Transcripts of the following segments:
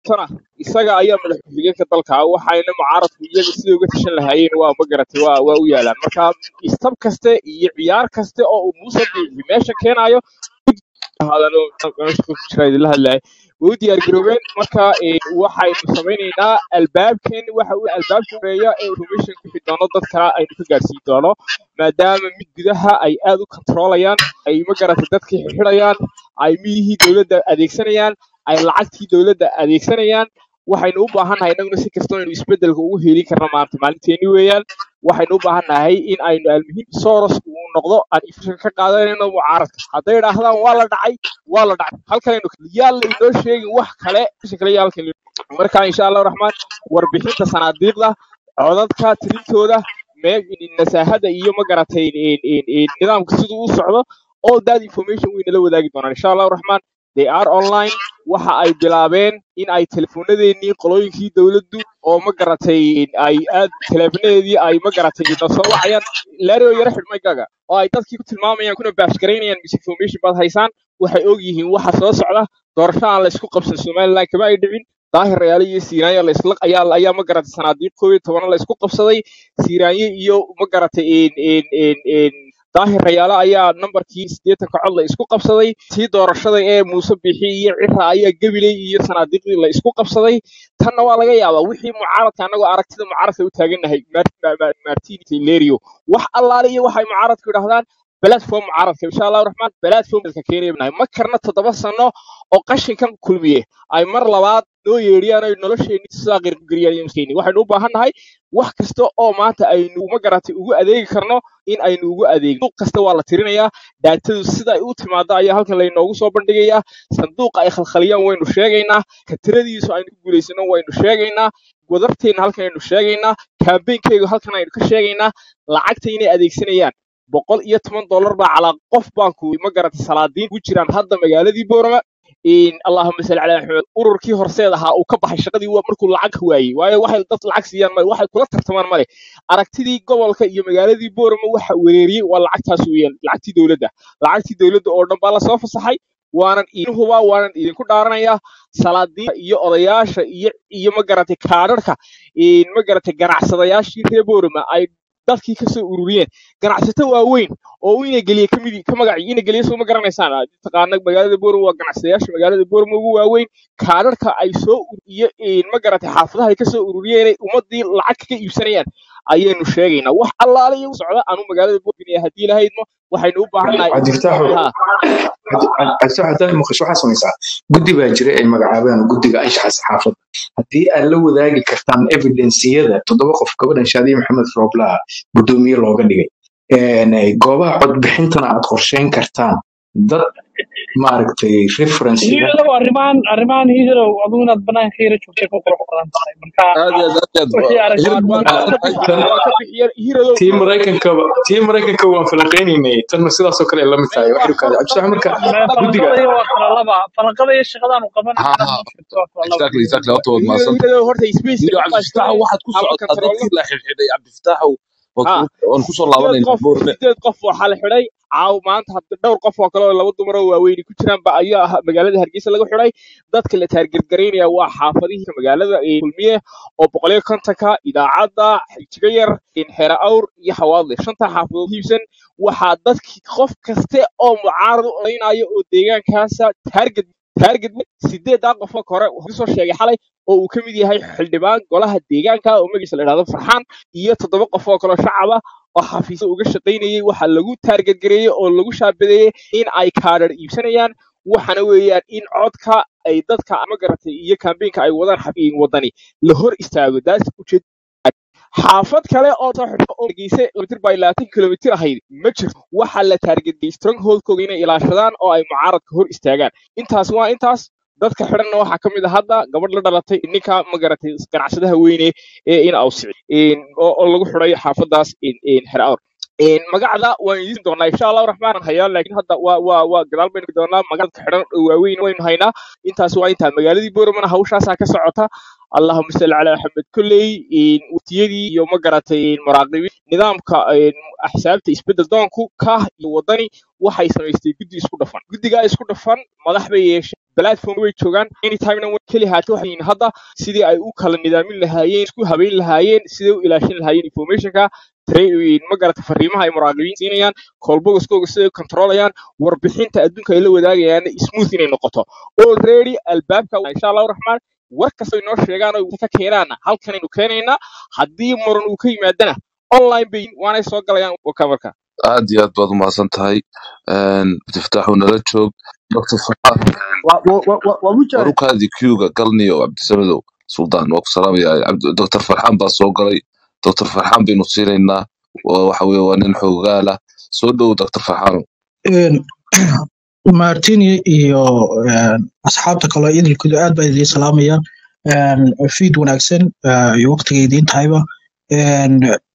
tana isaga ayaa madax ku-xigeenka dalka ah waxayna mucaaradku iyaga sidai uga tashan lahaayeen waa ma garatay waa waa u yaalaan marka istab kaste iyo ciyaar kaste oo uu muuse biixi meesha keenayo hadalo meesha ku jira idinla hadlahay way u diyaar garoobeen marka eh, waxaynu samaynaynaa albaabkeen waxa uu albaabka horeeya ee information ku xidhi doono dadka aynu ka gaarsiin doono maadaama mid gudaha ay aad u controlayaan ay ma garatay dadkii xidhayaan ay midihii dowladda adeegsanayaan ay lacagtii dowladda adeegsanayaan waxaynu u baahannahay innaguna si kastoo aynu isbeddelka ugu helin karno maanta maalinteeni weeyaan waxaynu u baahannahay in aynu almuhiim soros uu noqdo aan ifisha ka qaadanayno mucaaradka hadday idhaahdaan waa la dhacay waa la dhacay halkanaynu yaa la inoo sheegin wax kale isha kale yaa halkan marka insha allahu raxmaan warbixinta sanaadiiqda codadka tirintooda mee nasaahada iyo ma garatay in- in- in nidaamka siduu u socdo all that information way nala wadaagi doonaan insha allahu raxmaan they are online waxa ay bilaabeen in ay telefoonadeenii qolooyinkii dowladdu oo ma garatay ay aad teleefonadeedii ay ma garatay na soo wacayaan lario yaro xidhmaygaga oo ay dadkii ku tilmaamayaan kuna baashgaraynayaan misinformation baad haysaan waxay og yihiin waxa soo socda doorasho aan la isku qabsan somaliland kama ay dhicin daahir rayaale iyo siiraanya la isla ayaa ayaa ma garatay sanaadiiq koob iyo tobana la isku qabsaday siiraanye iyo ma garatay in in in in daahir rayaale ayaa nambarkii siddeetanka cod la isku qabsaday tii doorashada ee muuse bixi iyo cira ayaa gabiley iyo sanaadiiqdii la isku qabsaday tanna waa laga yaabaa wixii mucaaradka annagoo aragtida mucaaradka u taagannahay martin lerio wax allaale iyo waxay mucaaradku idhahdaan platform mucaaradka insha allahu raxmaan platformka keenaya nahay ma karna toddoba sano oo qashinkan kulmiye ay mar labaad noo yeedhiyaan ay nolosheenni sidaa qirgeliyaan iyo maskeyni waxaynu u baahan nahay wax kasta oo maanta aynu ma garatay ugu adeegi karno in aynu ugu adeegno sanduuq kasta waa la tirinayaa daatadu sida ay u timaado ayaa halkan laynoogu soo bandhigayaa sanduuqa ay khalkhaliyaan waynu sheegaynaa ka tiradiisu aynu ku guulaysano waynu sheegaynaa wadarteenna halkan aynu sheegaynaa kaambeynkeyga halkan aynu ka sheegaynaa lacagta inay adeegsanayaan boqol iyo toban dollar baa calaa qof baanku ma garatay salaadiin ku jiraan hadda magaaladii boorama in allahuma salli calaa maxamed ururkii horseed ahaa uu ka baxay shaqadii waa markuu lacag waayey waayo waxay dad lacag siiyaan male waxay kula tartamaan male aragtidii gobolka iyo magaaladii boorama waxa wereeriyey waa lacagtaas weeyaan lacagtii dowladda lacagtii dowladda oo dhan baa lasoo fasaxay waanan idin hubaa waanan idinku dhaaranayaa salaadiinta iyo odayaasha iyo iyo ma garatay kaadharka in ma garatay ganacsadayaashii reer boorama ay dadkii ka soo ururiyeen ganacsato waaweyn oo uu ina geliye kamid ka magaci ina geliye soo ma garanaysaan aad taqaana magaalada boorama waa ganacsadayaasha magaalada boorama ugu waaweyn kaadharka ay soo ur- iyo in ma garatay xaafadaha ay ka soo ururiyeen inay ummadii lacag ka iibsanayaan ayaynu sheegaynaa wax allaale iyo u socda anu magaalada boorama haddii lahaydmo waxaynu u baahannahay cabdi fataaxo ha cabdi fataax haddaad maqasho waxaa samaysaa guddi baa jira ay magacaabaan guddiga anshaxa saxaafadda haddii aad la wadaagi kartaan evidenciyada toddoba qof gabadhan shaadiye maxamed rooblaha guddoomiye looga dhigay een, eh, goobaha codbixintana aad qorsheyn kartaan dad maaragtay referencega hiirow arrimahan arrimahan hiirow adigu inaad banaanka hiiro joogtay ku qurux badan tahay marka aad iyo aad aad iyo wixii aad aragti waan waan Ah, ka bixi tan waan ka bixiyeen hiiradow tii maraykankaba tii maraykanka waan falanqeynaynay tanna sidaasoo kale ay la mid tahay waa waxay kaada cabdi falqad fataax marka waa guddiga falanqada iyo waa kala laba falanqada iyo shaqadaan u qaban ha karaan ha ma jirto waa kala laba exactly exactly horta waad hiirado mahadsan hiiradow horta space iyo dad baa cabdifitaaxow iskale waxaad ku haba socotaa kantaroolno dadkii la xidhxidhay cabdifitaaxow ha waan kusoo sideed laabanaynaa qof boorne sideed qof waxaa la xidhay caaw maanta hadda dhowr qof oo kale oo laba dumar oo waaweyni ku jiraan ba ayaa ah magaalada hargeysa laga xidhay dadka la taargergaraynaya waa xaafadihii magaalada ee kulmiye oo boqoliyo kontonka idaacadda xijiga yar xeera awr iyo hawaadle shanta xaafadood hiibsan waxaa dadkii qof kaste oo mucaarad u odaynayo oo deegaankaasa taarget taarget sideedaa qofoo kore wuxuu soo sheegay xalay oo uu ka mid yahay xildhibaan golaha deegaanka oo magiisa la idhahdo farxaan iyo toddoba qof oo kaloo shacaba oo xafiisyo uga shaqaynayay waxaa lagu taargetgareeyey oo lagu shaabadeeyey in ay kaadhar iibsanayaan waxana weeyaan in codka ay dadka ma garatay iyo kambeynka ay wadaan xafiin wadani la hor istaago daas ujeed xaafad kale oo soo xidho oo hargeysa kilomitir by labaatan kilomitir ahayd ma jirto waxaa la taargetgeyey strongholdkooda inay ilaashadaan oo ay mucaaradka hor istaagaan intaas waa intaas dadka xidhanna waxaa ka mid a hadda gabadh la dhalatay ninka ma garatay ganacsadaha weyne ee in awsici oo oo lagu xidhay xaafadaas xer awr magacda waan idiin doonaa insha allahu raxmaan hayaa laakiin hadda waa waa waa gadaal baynu doonaa magacda xidhan oo waaweyn waynu haynaa intaas waa intaa magaaladii boormana hawshaasaa ka socota allahuma salli calaa maxamed kolley wutiyadii iyo ma garatay maraaqibiin nidaamka axsaabta isbedel doonku kah iyo wadani waxay samaystay guddi isku dhafan guddigaa isku dhafan madax bay yeesheen platform way joogaan anytimena way keli haata waxay yihiin hadda sidii ay u kala nidaamin lahaayeen isku habeyn lahaayeen sidee u ilaashin lahaayeen informationka tra- ma garata fariimaha ay muraaqibiin siinayaan kolbogoskooga siday u controlayaan warbixinta adduunka ay la wadaagayaan smooth inay noqoto already albaabka insha allahu raxmaan war kastoo inoo sheegaan oo ka keenaana halkanaynu keenaynaa haddii muran uu ka yimaadana online bay waanay soo galayaan waka marka aad iyo aad baad umahadsan tahay cabdifataaxuu nala joog dr farxaan wa- wa- wa- wa- waa mujaahid warukaadii qga galniyo cabdisamadow suldaan waa ku salaamaya Cabdi- dr farxaan baa soo galay dr farxaan baynu siinaynaa Waa- waxa weye waa nin xoogaala soo dhow dr farxaano Een, martini iyo een, asxaabta kale idilkooda aad baa idiin salaamayaan Een, fiid wanaagsan eh, iyo waqtiga idiin tahayba Een,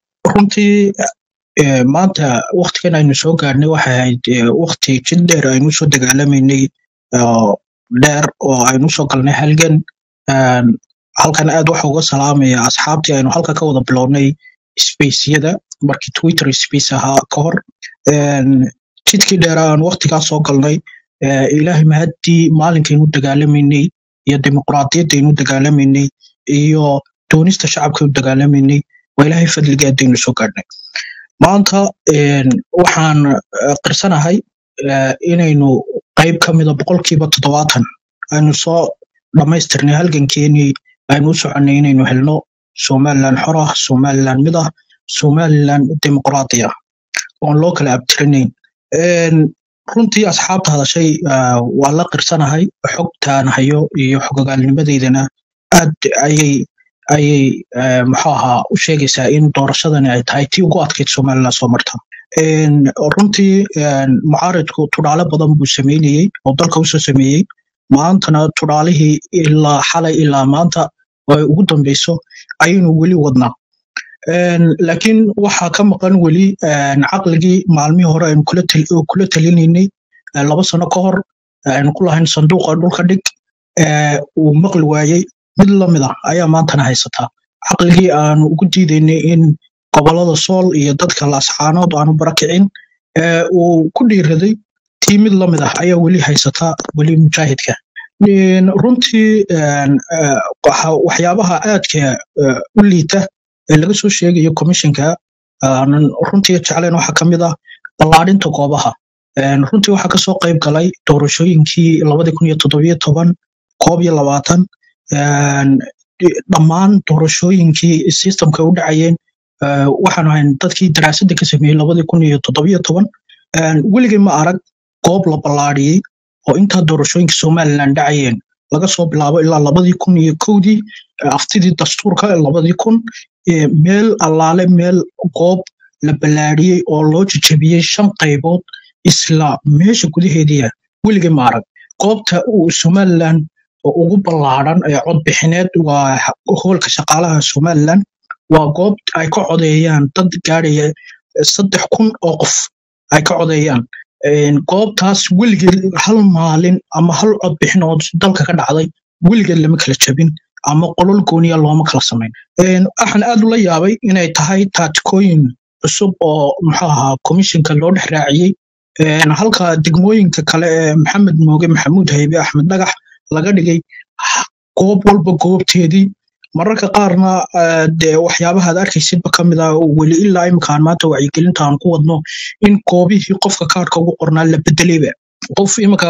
runtii eh, maanta waqtigan aynu soo gaarnay waxay ahayd eh, waqti jid dheer aynu soo dagaalamaynay oo dheer oo aynu soo galnay halgan Een, halkan aad waxa uga salaamaya asxaabtii aynu halka ka wada bilownay spaceyada markii twitter space ahaa ka hor Een, jidkii dheeraa aan waqtigaas soo galnay eh, ilaahay mahaddii maalinkaynu dagaalamaynay iyo dimuqraadiyaddaynu dagaalamaynay iyo doonista shacabkaynu dagaalamaynay waa ilaahay fadligeedaynu soo gaadhnay maanta een, waxaan eh, qirsanahay eh, inaynu qayb ka mida boqolkiiba toddobaatan aynu soo dhammaystirnay halgankeenii aynu u soconnay inaynu helno somalilan xor ah somalilan mid ah somalilan dimuqraadi ah oon loo kala abtirinayn Een, runtii asxaabta hadashay ah, waa la qirsanahay xogtaan hayo iyo xogogaalnimadeydana aad ayay ayay eh, muxuu ahaa u sheegaysaa in doorashadani ay tahay tii ugu adkayd somaliland soo marta Een, runtii een, mucaaridku tudhaale badan buu sameynayey oo dalka usoo sameeyey maantana tudhaalihii ilaa xalay ilaa maanta oo ay ugu dambeyso ayaynu weli wadnaa Een, laakiin waxaa ka maqan weli een, caqligii maalmihii hore aynu kula tal- oo kula talinaynay ee laba sano ka hor ee aynu ku lahayn sanduuqa dhulka dhig ee uu maqli waayey mid lamid ah ayaa maantana haysataa caqligii aanu ugu diidaynay in gobolada sool iyo dadka laascaanood aanu barakicin ee uu ku dhiiraday tii mid lamid ah ayaa weli haysataa weli mujaahidka Een, runtii een, ee, waxa- waxyaabaha aadka ee, u liita ee laga soo sheegayo commissionka aanan runtii jeclayn waxaa ka mid ah ballaarinta goobaha Een, runtii waxaa kasoo qayb galay doorashooyinkii labadi kun iyo toddobiyo toban koob iyo labaatan Een, di- dhammaan doorashooyinkii systemka u dhacayeen ee, waxaan ahayn dadkii daraasadda ka sameeyey labadi kun iyo toddobiyo toban Een, weligay ma arag goob la ballaariyey oo intaa doorashooyinka somaliland dhacayeen laga soo bilaabo ilaa labadii kun iyo kowdii ee aftidii dastuurka ee labadii kun ee meel allaale meel goob la ballaariyey oo loo jajabiyey shan qaybood isla meesha gudaheediia weligay ma arag goobta uu somaliland oo ugu ballaaran ee codbixineed waa ha- hoolka shaqaalaha somaliland waa goob ay ka codeeyaan dad gaadhaya saddex kun oo qof ay ka codeeyaan Een, goobtaas weligeed hal maalin ama hal codbixin oo dalka ka dhacday weligeed lama kala jabin ama qolol gooniya looma kala samayn Een, waxaan aad ula yaabay inay tahay taatikooyin cusub oo muxuu ahaa komishinka loo dhex raaciyey Een, halka degmooyinka kale ee maxamed mooge maxamuud haybe axmed dhagax laga dhigay h- goob walba goobteedii mararka qaarna eh, dee waxyaabaha aad arkaysidba ka mid ah oo weli ilaa imkaan maanta wacyigelinta aan ku wadno in goobihii qofka kaarka ugu qornaa la bedelayba qof imika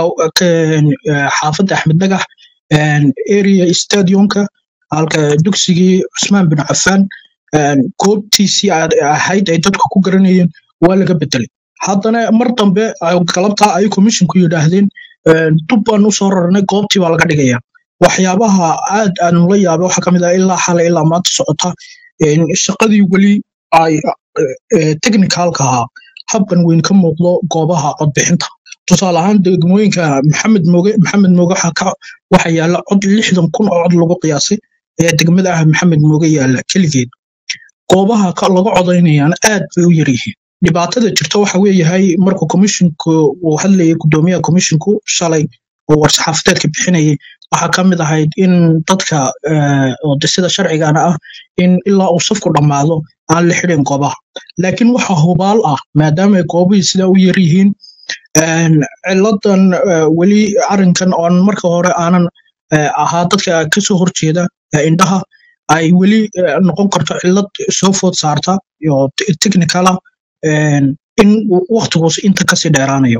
xaafadda axmed dhagax een, area stadionka halka dugsigii cusmaan bin cafaan een, goobtiisii aad- ahayd ay dadku ku garanayeen waa laga bedelay haddana mar dambe ay galabtaa ay komishinku yidhaahdeen een, dub baan usoo rarnay goobtii baa laga dhigaya waxyaabaha aad aan la yaabay waxaa kamid ah ilaa xalay ilaa maanta socota een, shaqadii weli ay eh, technicalka ahaa habkan weyn ka muuqdo goobaha codbixinta tusaale ahaan degmooyinka maxamed mooge maxamed mooge waxaa ka waxa yaala cod lixdan kun oo cod lagu qiyaasay ee degmada ah maxamed mooge yaala keligeed goobaha ka- laga codaynayana aad bay u yar yihiin dhibaatada jirta waxa weeyahay markuu komishinku uu hadlayay gudoomiyaha komishinku shalay oo war-saxaafadeedka bixinayay waxaa ka mid ahayd in dadka eh, oo de sida sharcigana ah in ilaa uu safku dhammaado aan la xidhin goobaha laakiin waxa hubaal ah maadaama ay goobihii sidaa u yar yihiin Een, ciladan eh, weli arrinkan oon marka hore aanan eh, ahaa dadka kasoo horjeeda eh, indhaha ay weli eh, noqon karto cilad soo food saarta iyo te- technical ah een, in waqtigoos inta kasii dheeraanayo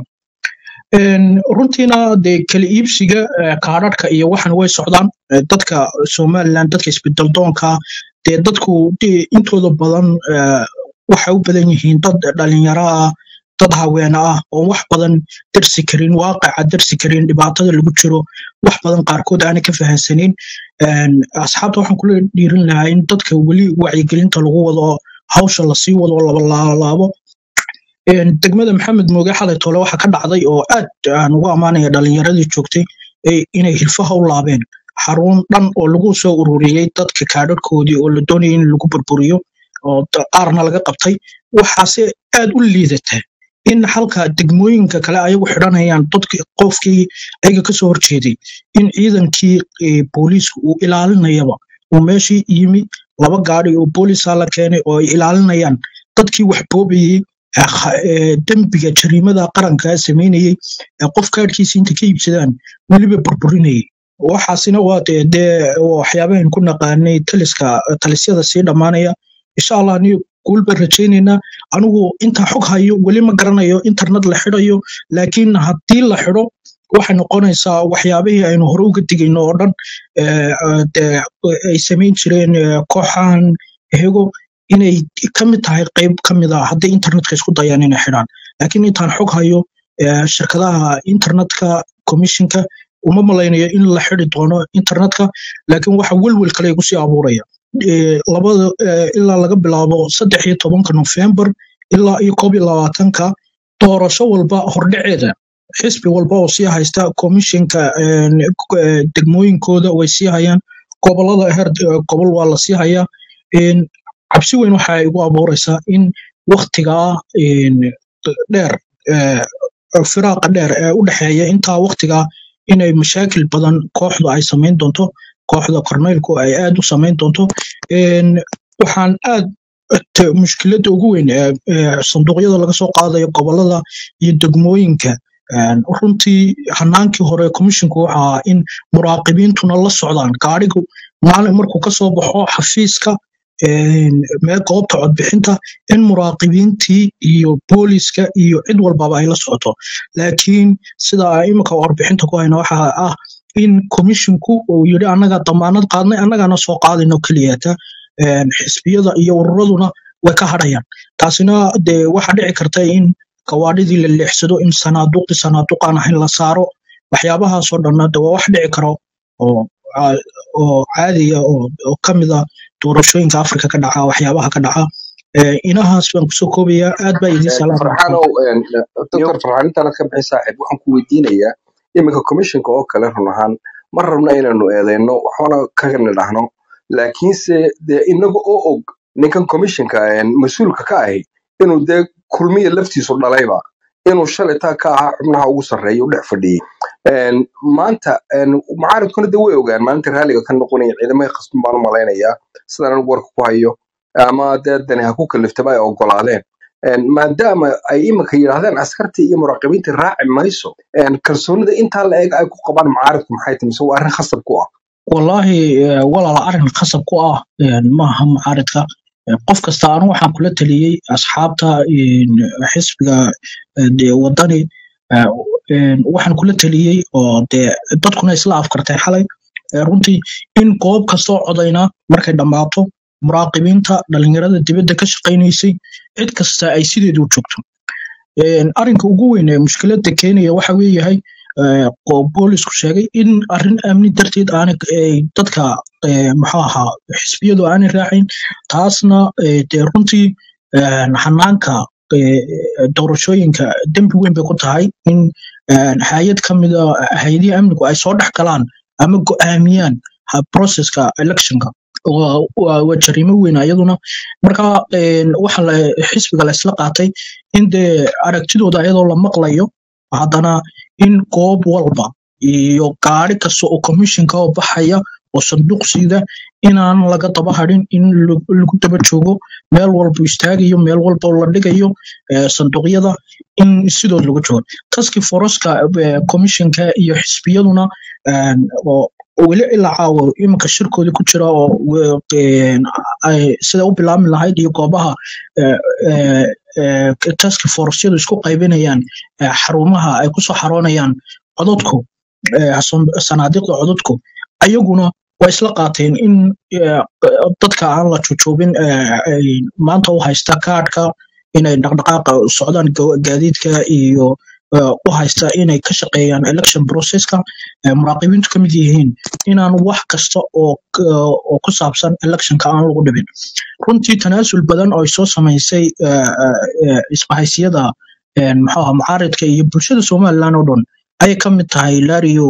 Een, runtiina dee kala iibsiga eh, kaadhadhka iyo waxan way socdaan Eh, dadka somaliland dadka isbedeldoonka dee dadku dee intooda badan eh, waxay u badan yihiin dad dhalinyaro ah dad haweene ah oo wax badan darsi karin waaqaca darsi karin dhibaatada lagu jiro wax badan qaarkood aanay ka fahansanin Een, asxaabta waxaan kula dhiirin lahaa in dadka weli wacyigelinta lagu wado hawsha lasii wado laba laabo Een, degmada maxamed mooge xalay tole waxa ka dhacday oo aad aan ugu ammaanaya dhalinyaradii joogtay ee inay hilfaha u laabeen xarun dhan oo lagu soo ururiyey dadka kaadhadhkoodii oo la doonayay in lagu burburiyo oo da- qaarna laga qabtay waxaase aad u liidata in halka degmooyinka kale ayagu xidhanayaan dadki qofkii ayaga kasoo horjeeday in ciidankii eh, booliisku uu ilaalinayaba uu meeshii yimi laba gaari oo booliisa la keenay oo ay ilaalinayaan dadkii wax boobayey eh, kha- eh, dembiga jariimada qaranka sameynayey ee qof kaadhkiisa inta ka iibsadaan weliba burburinayay waxaasina waa dee dee waxyaabahan ku naqaanay taliska talisyada sii dhammaanaya insha allah ni guul baan rajaynaynaa anigu intaa xog hayo weli ma garanayo internet la xidhayo laakiin haddii la xidho waxay noqonaysaa waxyaabihii aynu hore uga digayno oo dhan eh, eh, dee ay samayn jireen eh, kooxahan hego inay ka mid tahay qayb ka mid a hadday internetka isku dayaan inay xidhaan laakiin intaan xog hayo eh, shirkadaha internetka commissionka uma malaynayo in la xidi doono internetka laakiin waxa welwel kale igu sii abuuraya Eh, labada eh, ilaa laga bilaabo saddex iyo tobanka nofembar ilaa iyo koob iyo labaatanka doorasho walba hordhaceeda xisbi walba oo sii haysta komishinka een, eh, degmooyinkooda way sii hayaan gobolada heer eh, gobol waa la sii hayaa Een, cabsi weyn waxa igu abuureysaa in waktigaa een, dheer eh, firaaqa dheer ee u dhexeeya intaa waktigaa inay mashaakil badan kooxdu ay samayn doonto kooxda korneylku ay aad u samayn doonto Een, waxaan aad t- mushkiladda ugu weyn ee ee sanduuqyada laga soo qaadayo gobolada iyo degmooyinka een, runtii hanaankii hore komishinku waxa ahaa in muraaqibiintuna la socdaan gaarigu maalin markuu kasoo baxo xafiiska een, mee goobta codbixinta in muraaqibiintii iyo booliska iyo cid walbaba ay la socoto laakiin sida imika warbixinta ku hayna waxa ah in komishinku uu yidhi annaga damaanad qaadnay annagana soo qaadayno keliyata Een, xisbiyada iyo ururaduna way ka hadhayaan taasina dee waxa dhici karta in gawaadhidii la leexsado in sanaaduuqdii sanaaduuqaan ahayn la saaro waxyaabahaasoo dhanna de waa wax dhici karo oo aa- oo caadiya oo oo ka mid ah doorashooyinka afrika ka dhaca waxyaabaha ka dhaca Ee, inahaas baan kusoo koobayaa aad baa idiin salaamaya farxaanow doctor farxaan intaana ka bixin saaxiib waxaan ku weydiinayaa iminka commissionka oo kale run ahaan ma rabna inaynu eedeyno waxbana kaga nidhaahno laakiinse dee inaga oo og ninkan commissionka mas-uulka ka ahi inuu dee kulmiya laftiisu dhalayba inuu shalay taa ka ahaa xubnaha ugu sarreeya u dhex fadhiyey Een, maanta een, mucaaradkuna de way ogaan maalinta raaliga ka noqonaya ciidamada khasban baan u malaynayaa sidaan anigu warka ku hayo ama dee dani ha ku kaliftaba ay ogolaadeen Een, maadaama ay iminka yidhaahdeen askartii iyo muraaqibiintii raaci mayso een, kalsoonida intaa la eg ay ku qabaan mucaaradku maxay tahay mise waa arrin khasab ku ah wallaahi eh, walaal arrin khasab ku ah een, maaha mucaaridka Eh, qof kasta anu waxaan kula taliyey asxaabta een, xisbiga eh, dee wadani eh, een, waxaan kula taliyey oo dee dadkuna isla afkartay xalay eh, runtii in goob kastoo codayna markay dhammaato muraaqibiinta dhalinyarada dibadda ka shaqaynaysay cid kasta ay sideedu u joogto Een, arrinka ugu weyn ee mushkiladda keenaya waxa weeyahay eh, oo boolisku sheegay in arrin amni darteed aanay ay dadka eh, muxuu ahaa xisbiyadu aanay raacin taasna eh, dee runtii een, hanaanka eh, doorashooyinka dembi weyn bay ku tahay in een, hay-ad ka mida hay-adihii amnigu ay soo dhex galaan ama go'aamiyaan ha- processka electionka waa waa- waa jariimo weyn iyaduna marka een, waxa la xisbiga la isla qaatay in dee aragtidooda iyadoo la maqlayo haddana in goob walba iyo gaari kasta oo commissionka oo baxaya oo sanduuq sida inaan laga daba hadhin in lagu lagu daba joogo meel walba istaagayo meel walba la dhigayo eh, sanduuqyada in sidood lagu joogo taski foroska commissionka iyo xisbiyaduna een, oo oo weli ilaa caawa iminka shirkooda ku jira oo we- een, ay sida u bilaabmi lahayd iyo goobaha eh, eh, eh, task forceyadu isku qaybinayaan eh, xarumaha ay kusoo xaroonayaan cododku eh, san- sanaadiiqda cododku ayaguna waa isla qaateen in eh, dadka aan la jojoobin eh, ay maanta u haysta kaadhka inay dhaqdhaqaaqa socdaan ga- gaadiidka iyo eh, u haysta inay ka shaqeeyaan election processka eh, muraaqibiintu ka mid yihiin inaan wax kasta oo k- oo ku saabsan electionka aan lagu dhibin runtii tanaasul badan oo ay soo samaysay eh, eh, eh, isbahaysiyada een, muxuu ahaa mucaaridka iyo bulshada somaliland oo dhan ayay ka mid tahay lario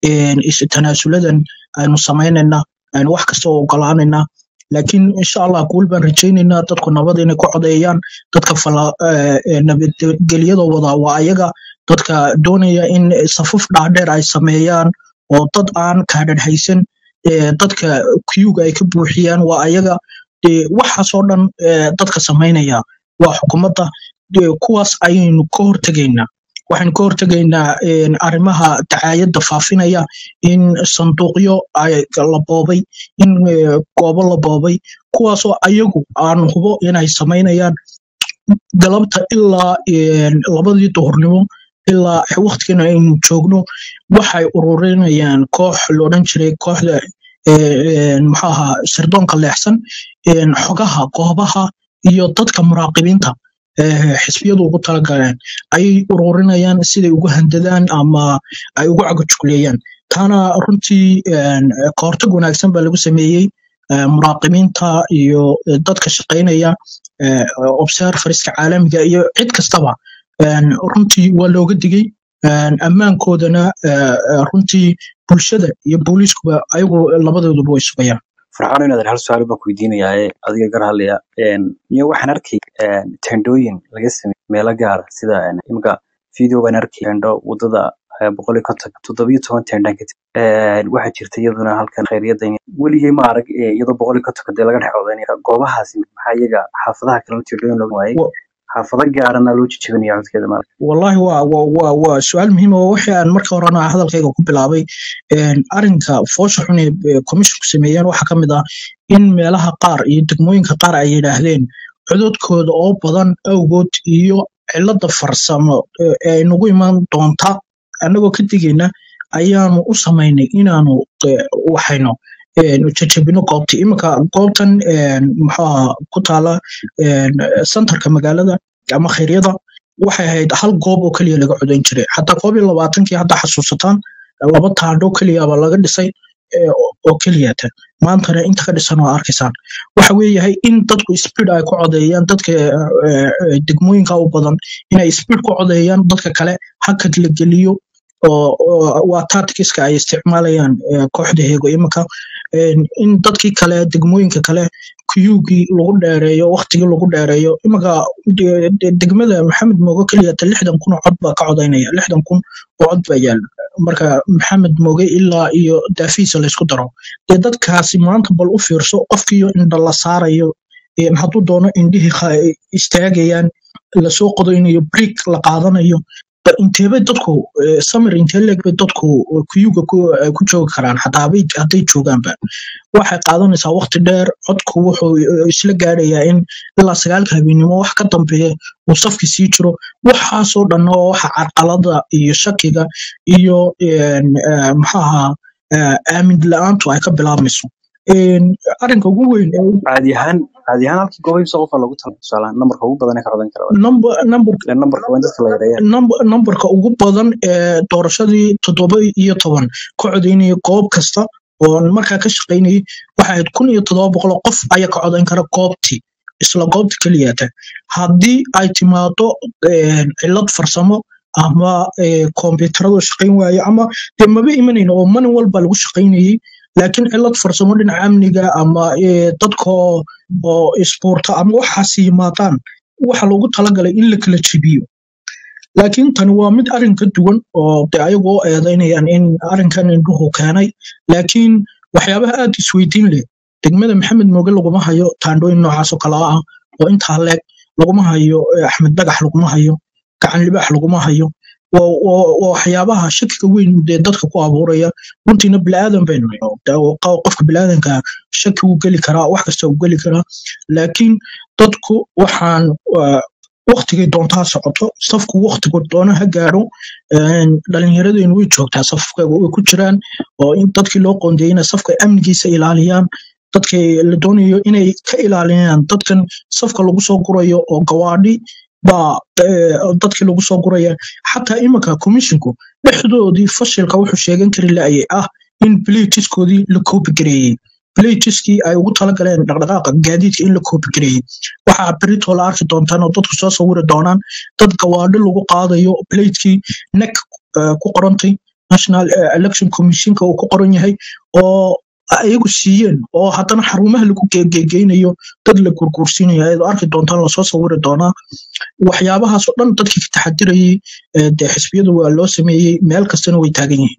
is tanaasuladan aynu samaynayna aynu wax kasta oo ogolaanayna laakiin insha allah guul baan rajaynaynaa dadku nabad inay ku codeeyaan dadka fala- eh, eh, nabadgelyada wada waa ayaga dadka doonaya in safaf dhaadheer ay sameeyaan oo dad aan kaadhadhaysan eh, dadka kuyuga ay ka buuxiyaan waa ayaga dee waxaasoo dhan eh, dadka samaynaya waa xukuumadda dee kuwaas ayaynu ka hortegaynaa waxaynu ka hortegaynaa een, arrimaha dacaayadda faafinaya in sanduuqyo ay la boobay in eh, goobo la boobay kuwaasoo ayagu aan hubo inay samaynayaan galabta ilaa een, labadii duhurnimo ilaa waqtigan aynu joogno waxay ururinayaan koox la odhan jiray kooxda eh, een, muxuu ahaa sirdoonka leexsan een, xogaha goobaha iyo dadka muraaqibiinta eh, xisbiyadu ugu talagaleen ayay ururinayaan siday ugu handadaan ama ay ugu cagajugleeyaan taana runtii een, kahortag wanaagsan baa lagu sameeyey eh, muraaqibiinta iyo eh, dadka shaqaynaya eh, observerska caalamiga iyo cid kastaba een, runtii waa looga digay een, ammaankoodana eh, eh, runtii bulshada iyo booliiskuba ayagu labadooduba way sugayaan farxaan inaad hal su-aal baan ku weydiinayaa adiga gar hadlaya miyo waxaan arkay een, tendooyin laga sameeyey meelo gaara sida een, imika video baan arkay tendo wadada eh, boqol iyo konton toddobiyo toban tendaan ka tag waxaa jirta iyaduna halkan khayriyada weligay ma arag eh, iyadoo boqol iyo kontonka dee laga dhex codaynaya goobahaasi maxaa iyaga xaafadaha kalena tendooyin looga waayay Wa- xaafado gaarana loo jijibinaya codkeeda maarag wallahi waa waa waa waa su-aal muhiim oo wixii aan marka horena hadalkayga ku bilaabay een, arrinka foosha xun ee ee commissionku sameeyeen waxaa ka mid ah in meelaha qaar iyo degmooyinka qaar ay yidhaahdeen cododkooda oo badan awgood iyo cilada farsamo ee ee nagu iman doonta annagoo ka digayna ayaanu u samaynay inaanu eh, waxayno een, jajabino goobtii iminka goobtan een, muxuu ahaa ku taala een, centerka magaalada ama khayryada waxay ahayd hal goob oo keliya laga codayn jiray xataa koob iyo labaatankii hadda xasuusataan laba taandho keliyaba laga dhisay eh, oo oo keliyata maantana inta ka dhisan waa arkaysaan waxa weeyahay in dadku speed ay ku codeeyaan dadka eh, eh, degmooyinka u badan inay speed ku codeeyaan dadka kale hakad la geliyo oo oo waa tacticska ay isticmaalayaan eh, kooxda heego iminka een, in dadkii kale degmooyinka kale kuyugii lagu dheereeyo waqtigii lagu dheereeyo iminka de- de- degmada maxamed mooge keliyata lixdan kun oo cod baa ka codaynaya lixdan kun oo cod baa yaala marka maxamed mooge ilaa iyo daafihiisa laysku daro dee dadkaasi maanta bal u fiirso qofkiiyo indha la saarayo een, hadduu doono indhihii kha- istaagayaan lasoo qodaynayo brick la qaadanayo ba inteebay dadku eh, samir intee leeg bay dadku kuyuga ku eh, ku joogi karaan xataa habay- hadday joogaanba waxay qaadanaysaa waqti dheer codku wuxuu eh, isla gaadhayaa in ilaa sagaalka habeenimo wax ka dambeeya uu safki sii jiro waxaasoo dhan oo waxa carqalada iyo shakiga iyo een, eh, muxuu ahaa eh, aamin la-aantu ay ka bilaabmayso Een, arrinka ugu weyn ee caadi ahaan caadi ahaan halkii goobo imsa qofa loogu talay tusaalahaan nambarka ugu badan ee ka codan kara number number ileen nambarka waa in dadka la yareeyaan number- numberka ugu badan ee doorashadii toddoba iyo toban ka codaynaya goob kasta oo markaa ka shaqaynayay waxay ahayd kun iyo toddoba boqol oo qof ayaa ka codayn kara goobtii isla goobta keliyata haddii ay timaado een, cillad farsamo ama ee, kombiyuutaradu shaqayn waaye ama dee maba imanayno oo malin walba lagu shaqaynayay laakiin cillad farsamo dhinaca amniga ama ee, dadka oo oo isbuurta ama waxaas yimaadaan waxa loogu talagalay in la kala jebiyo laakiin tani waa mid arrin ka duwan oo de ayagoo eedaynayaan in arrinkan indhuhu keenay laakiin waxyaabaha aad isweydiin leh degmada maxamed mooge laguma hayo taandhooyin noocaas oo kale ah oo intaa leeg laguma hayo eh, axmed dhagax laguma hayo gacan libaax laguma hayo waa waa- waa waxyaabaha shakiga weyn dee dadka ku abuuraya runtiina bilaadan baynu nahay. Daa- oo qa- qofka bilaadanka shaki wuu geli karaa wax kasta wuu geli karaa laakiin dadku waxaan waa, waqtigay doontaa socoto safku waqtigu doona ha gaaro een, dhalinyaradeennu way joogtaa safka way ku jiraan oo in dadkii loo qoondeeyay inay safka amnigiisa ilaaliyaan dadkii la doonayo inay ka ilaaliyaan dadkan safka lagu soo gurayo oo gawaadhi baa eh, dadkii lagu soo guraya xataa iminka komishinku dhexdoodii fashilka wuxuu sheegan kari laayay ah in blatiskoodii la koobi gareeyey blatiskii ay ugu talagaleen dhaqdhaqaaqa gaadiidka in la koobi gareeyey waxaa berito la arki doontaan oo dadku soo sawiri doonaan dad gawaadhi lagu qaadayo blatekii nek ku qorantay national eh, election commissionka uu ku qoran yahay oo ayagu siiyeen oo haddana xarumaha lagu geegeynayo dad la gurguursiinayo ayaad arki doontaan lasoo sawiri doonaa waxyaabahaas oo dhan dadkii ka taxadirayay eh, dee xisbiyadu waa loo sameeyey meel kastana way taagan yihiin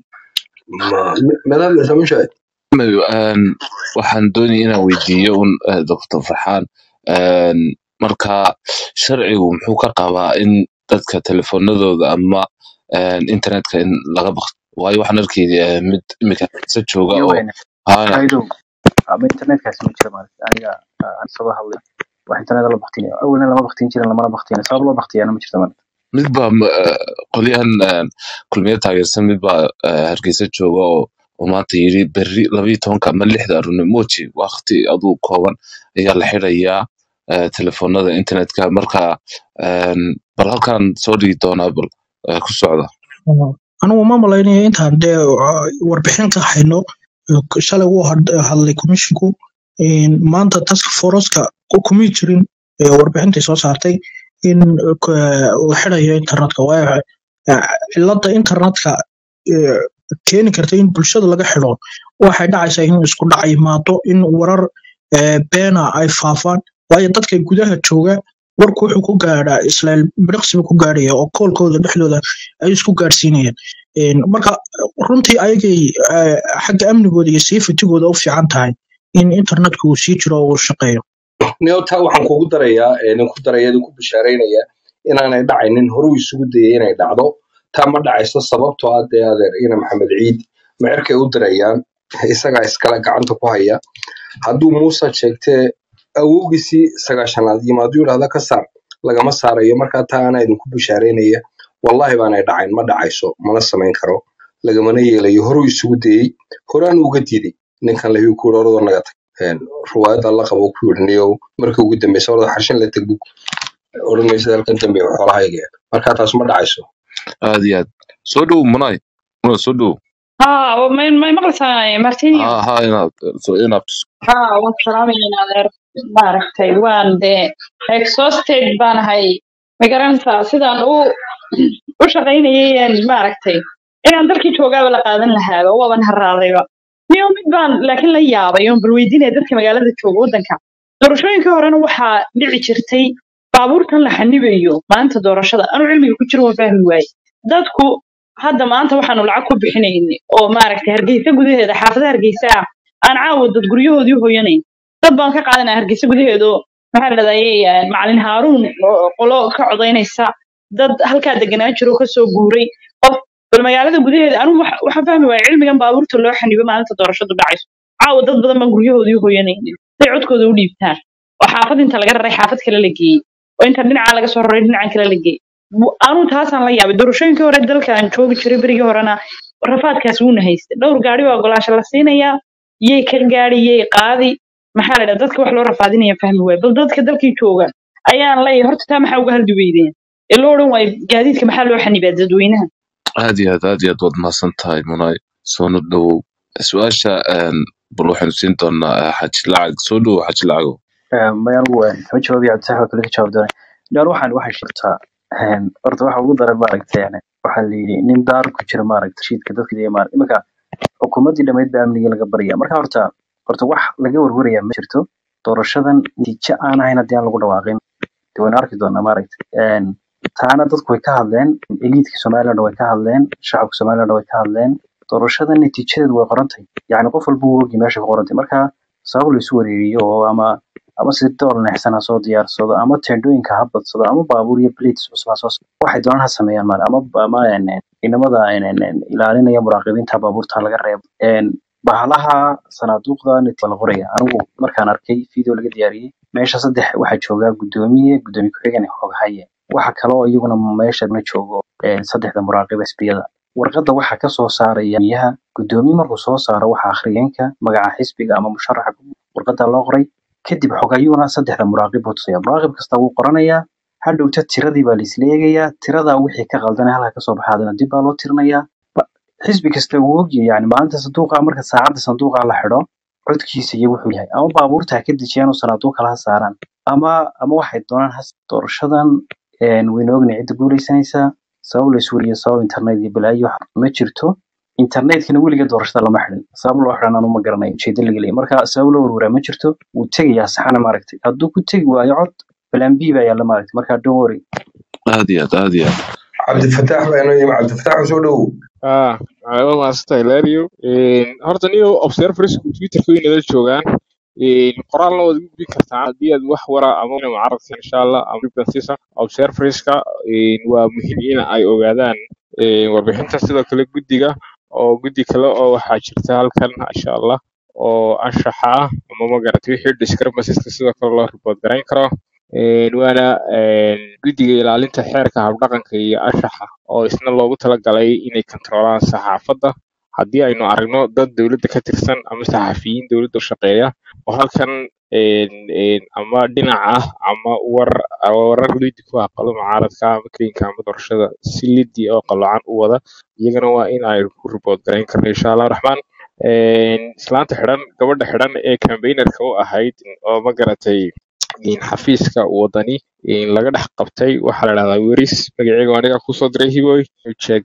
madam samushaid Mayo, een, waxaan doonaya inaan weydiiyo un eh, dr farxaan een, marka sharcigu muxuu ka qabaa in dadka telefoonadooda ama een, internetka in laga baqto waayo waxaan arkayay eh, mid imika sa jooga iyo oo weyne haya kaydow ama internetkaasi ma jira maaragta aniga ah, aan soo hadlay wax internet la baktin awalna lama baktin jirin lamana baktin sabab loo baktiyaana ma jirto maaragta mid baa m- eh, qolyahan een, kulmiye taageersan mid baa eh, hargeysa jooga oo oo maanta yiri berri labayo tobanka ama lixda arune moji waqti aduu kooban ayaa la xirayaa eh, telefoonada internetka marka een, bal halkan soo dhigi doonaa bal eh, ku socda anigu ma malaynaya intaan dee uh, warbixin ka hayno uh, shalay wuu had- hadlay komishinku maanta task forceka kumay jirin eh, warbixintay soo saartay in uh, k- uu xirayo internetka waayo uh, cilada internetka eh, keeni karta in bulshada laga xiro waxay dhacaysaa in isku dhac yimaado in warar eh, beena ay faafaan waayo dadka gudaha jooga warku wuxuu ku gaadhaa isla biriqsiba ku gaadhaya oo koolkooda dhexdooda ay isku gaadhsiinayaan Een, marka runtii ayagay eh, xagga amnigooda iyo safetygooda u fiican tahay in internetku uu sii jiro oo uu shaqeeyo nio taa waxaan kugu darayaa nin ku daraya idinku bishaaraynaya inaanay dhacaynin horuu isugu dayay inay dhacdo taa ma dhacayso sababtoo ah dee adeer ina maxamed ciid mecerkay u dirayaan isagaa iskale gacanta ku haya hadduu muuse sheegtee awowgiisii sagaashanaad yimaaduu yidhahda ka saar lagama saarayo markaa taa anaa idinku bishaaraynaya wallahi baanay dhacayn ma dhacayso mana samayn karo lagamana yeelayo horuu isugu dayey horaan uga diiday ninkan lahiu ku yidhi orodoo naga tag Een, ruwaayadda la qabo ku yidhi niyow markii ugu dambeysa orada xarshin la teg bug odhan maysa halkan dambe xoolahayga markaa taas ma dhacayso aad iyo aad soo dhow munay munay soo dhow ها ما ما مقلساي مارتينيو ha ha inaad soo inaad ها والسلام علينا غير maaragtay waan dee exhausted baan ahay ma garanaysaa sidaan u u shaqaynayay een maaragtay inaan dalkii joogaaba la qaadan lahaaba waaban haraadayba niyo mid baan laakiin la yaabay oon bal weydiinaya dadka magaalada jooga waddanka doorashooyinkii horena waxaa dhici jirtay baabuurtan la xanibayo maanta doorashada anuu cilmiga ku jiro waan fahmi waaye dadku hadda maanta waxaanu lacag ku bixinayni oo maaragtay hargeysa gudaheeda xaafadaha hargeysa ah aan caawa dad guryahoodii hoyanayn dad baan ka qaadanaya hargeysa gudaheedu maxaa la dhahdaa macalin haaruun oo qolo ka codaynaysa dad halkaa deganaa jiro oo kasoo guuray qof bal magaalada gudaheeda anigu waxa- waxaan fahmi waaya cilmigan baabuurta loo xanibo maalinta doorashadu dhacayso caawa dad badan baan guryahoodii hoyanaynin siday codkooda u dhiibtaan oo xaafad inta laga raray xaafad kale la geeyey oo inta dhinaca laga soo raray dhinacan kale la geeyey Bu- anigu taasaan la yaabay doorashooyinkii hore dalkan joogi jiray berigii horena rafaadkaas wuuna haystay dhowr gaari waa ogolaasho la siinayaa yay ka gaari yay qaadi maxaa la dhaha dadka wax loo rafaadinaya fahmi waaya bal dadka dalkii jooga ayaan leeyahay horta taa maxaa uga haldi weydeen ee loo odhan waayo gaadiidka maxaa loo xanibaa dadweynaha aad iyo aad aad iyo aad waad mahadsan tahay munay soona dhowow su-aasha een, bal waxaynu siin doonaa eh, xaji lacag soo dhowow xaji lacagow maya anigu kama jawaabi cabditax waa kale ka jawaab doonay dhaan waxaan waxay sheegtaa horta waxa ugu daran maaragtay yani waxaa la yidhi nin daar ku jira maaragta shiidka dadka iyo maaragta iminka xukuumaddii dhammayd baa amnigii laga barya marka horta horta wax laga warwaraya ma jirto doorashadan natiijo aan ahayn haddii aan lagu dhawaaqin de waynu arki doonaa maaragta taana dadku way ka hadleen eliitka somaliland way ka hadleen shacabka somaliland way ka hadleen doorashada natiijadeedu way qorantahay yacni qof walba wuu ogi meesha ku qorantay marka sabab la isu wareeriyo oo ama ama si door neexsan ha soo diyaarsado ama teendhooyinka ha badsado ama baabuur iyo blades cusub ha soo s- waxay doonaan ha sameeyaan maale ama ama een, een, inamada een, een, een, ilaalinaya muraaqibiinta baabuurta laga reebo Een, bahalaha sanaaduuqda net waa la qoraya anigu markaan arkay video laga diyaariyey meesha saddex waxaa jooga gudoomiye gudoomiye ku-xigeen iyo xoghaye waxa kale oo iyaguna meesha na joogo een, saddexda muraaqib xisbiyada warqadda waxaa ka soo saaraya miyaha gudoomiye markuu soo saaro waxa akhriyeenka magaca xisbiga ama musharaxa warqadda loo qoray kadib xogayuuna saddexda muraaqib buu tusaya muraaqib kasta wuu qoranayaa hadhowta tiradii baa laisla eegayaa tiradaa wixii ka qaldanay halka kasoo baxaadana dib baa loo tirinayaa Ba- xisbi kasta wuu ogyahay yani maalinta sanduuqa marka saacadda sanduuqa la xidho codkiisa iyo wuxuu yahay ama baabuurta ha ka dejiyaan oo sanaaduuq kale ha saaraan ama ama waxay doonaan has doorashadan een, waynu ognahay cidda guuleysanaysaa sabab la iswariyo sabab internet iyo balaayo wax ma jirto internetkana weliga doorashada lama xidhin sabab loo xidhan anu ma garanayo ujeedo laga leeyahay marka sabab loo warwaraa ma jirto wuu tegayaa saxana maaragtay hadduu ku tegi waayo cod plan b baa yaalla maaragtay marka don't worry aad iyo aad aad iyo aad cabdifataax baa inoo yimi cabdifataax soo dhowow ah waa maasanta hilario horta niyo observersku twitterka way nala joogaan Een, qoraalna waad igu gudbin kartaa haddii aad wax wara ama mucaaradka insha allah ama dhibkaasiisa observerska een, waa muhiim in ay ogaadaan een, warbixinta sidoo kale guddiga oo guddi kale oo waxaa jirta halkan insha allah oo anshaxa ah ama magarata wixii discrepancies sidoo kale loo report garayn karo Een, waana een, guddiga ilaalinta xeerka habdhaqanka iyo anshaxa oo isna loogu talagalay inay kontrolaan saxaafadda haddii aynu aragno dad dowladda ka tirsan ama saxafiyiin dowladda u shaqeeya oo halkan een, een, ama dhinac ah ama war warar lidi ku aqalo mucaaradka ama klinka ama doorashada si lidi oo qaloocan u wada iyagana waa in ay ku report garayn karno insha allah raxmaan Een, islaanta xidhan gabadha xidhan ee campaignerka u ahayd oo ma garatay in xafiiska wadani in laga dhex qabtay waxaa la dhahdaa weris magaceega waa aniga kusoo diray hiboy check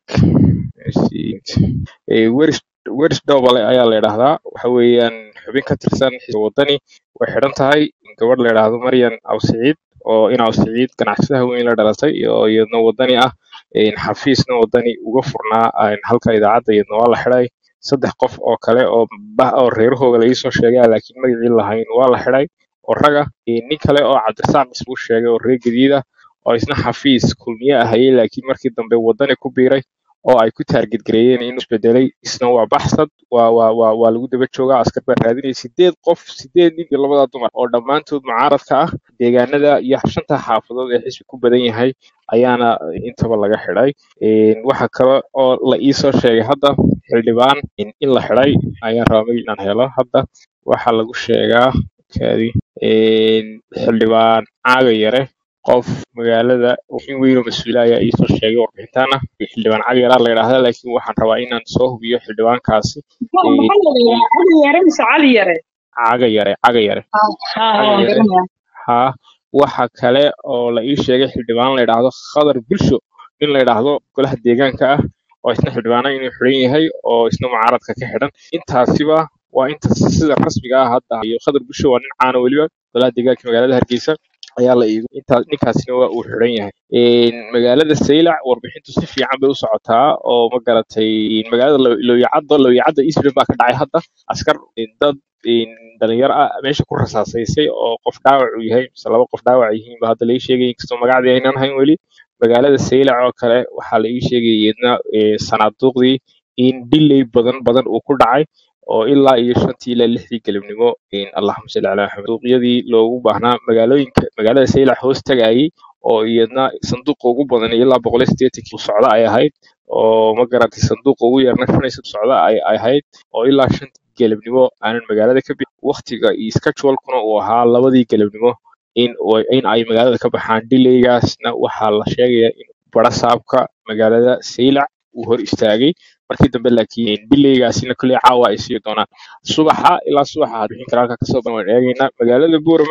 weris weris dobale ayaa la yidhaahdaa waxa weeyaan xubin ka tirsan xisbiga wadani way xidhan tahay gabadh la yidhaahdo maryan awsiciid oo in awsiciid ganacsadaha weyn la dhalatay oo iyadna wadani ah in xafiisna wadani uga furnaa in halka idaacadda iyadna waa la xidhay saddex qof oo kale oo bah oo reerahooga la iisoo sheegay laakiin magacii lahayn waa la xidhay oo raga iyo nin kale oo cabdirasaaq isbuu sheegay oo reer gadiida oo isna xafiis kulmiye ahayey laakiin markii dambe wadani ku biiray oo ay ku taarget gareeyeen inuu isbedelay isna waa baxsad waa waa waa waa lagu daba joogaa askar baa raadinaya sideed qof sideed nin iyo labada dumar oo dhammaantood mucaaradka ah deegaanada iyo shanta xaafadood ee xisbi ku badan yahay ayaana intaba laga xidhay Een, waxa kale oo la iisoo sheegay hadda xildhibaan in in la xidhay ayaan rabaa magac inaan helo hadda waxaa lagu sheegaa kaadi Een, xildhibaan caaga yare qof magaalada in weyn oo mas-uula ayaa iisoo sheegay warbixintaana xildhibaan cali yaraa la yidhaahdaa laakiin waxaan rabaa inaan soo hubiyo xildhibaankaasi maxaa Een, maxaa la yidhaahdaa cali yare mise cali yare caaga yare caaga yare ha ha caaga waan yare garanayaa haa waxa kale oo la ii sheegay xildhibaan la yidhaahdo khadar bulsho nin la yidhaahdo golaha deegaanka ah oo isna xildhibaana inuu xidhan yahay oo isna mucaaradka ka xidhan intaasiba waa inta sida rasmiga ah hadda iyo khadar bulsho waa nin caana weliba golaha deegaanka magaalada hargeysa ayaa la iigu intaa ninkaasina waa uu xidhan yahay Een, magaalada saylac warbixintu si fiican bay u socotaa oo ma garatay magaalada Lo- looyacadda looyacadda eastland baa ka dhacay hadda askar een, dad een, dhalinyaro ah meesha ku rasaasaysay oo qof dhaawac uu yahay mise laba qof dhaawac yihiin ba hadda la ii sheegay inkastoo magacdii aynaan hayn weli magaalada saylac oo kale waxaa la ii sheegay iyadna ee, sanaaduuqdii in delay badan badan uu ku dhacay oo ilaa iyo shantii ilaa lixdii galabnimo in allahuma salli calaa maxamed sanduuqyadii loogu baahnaa magaalooyinka magaalada saylac hoos tagayay oo iyadna sanduuqa ugu badan ilaa boqol iyo siddeetankii u socda ay ahayd oo ma garatay sanduuqa ugu yarna shan iyo soddon socda ay ay ahayd oo ilaa shantii galabnimo aanan magaalada ka bixin waqtiga iyo schedule-kuna uu ahaa labadii galabnimo in way- in ay magaalada ka baxaan delaygaasna waxaa la sheegayaa in barasaabka magaalada saylac uu hor istaagay markii dambe laakiin delaygaasina kolley caawa ay sii doonaan subaxa ilaa subaxa aad bixin kara halka kasoo ban waan eegaynaa magaalada buuramana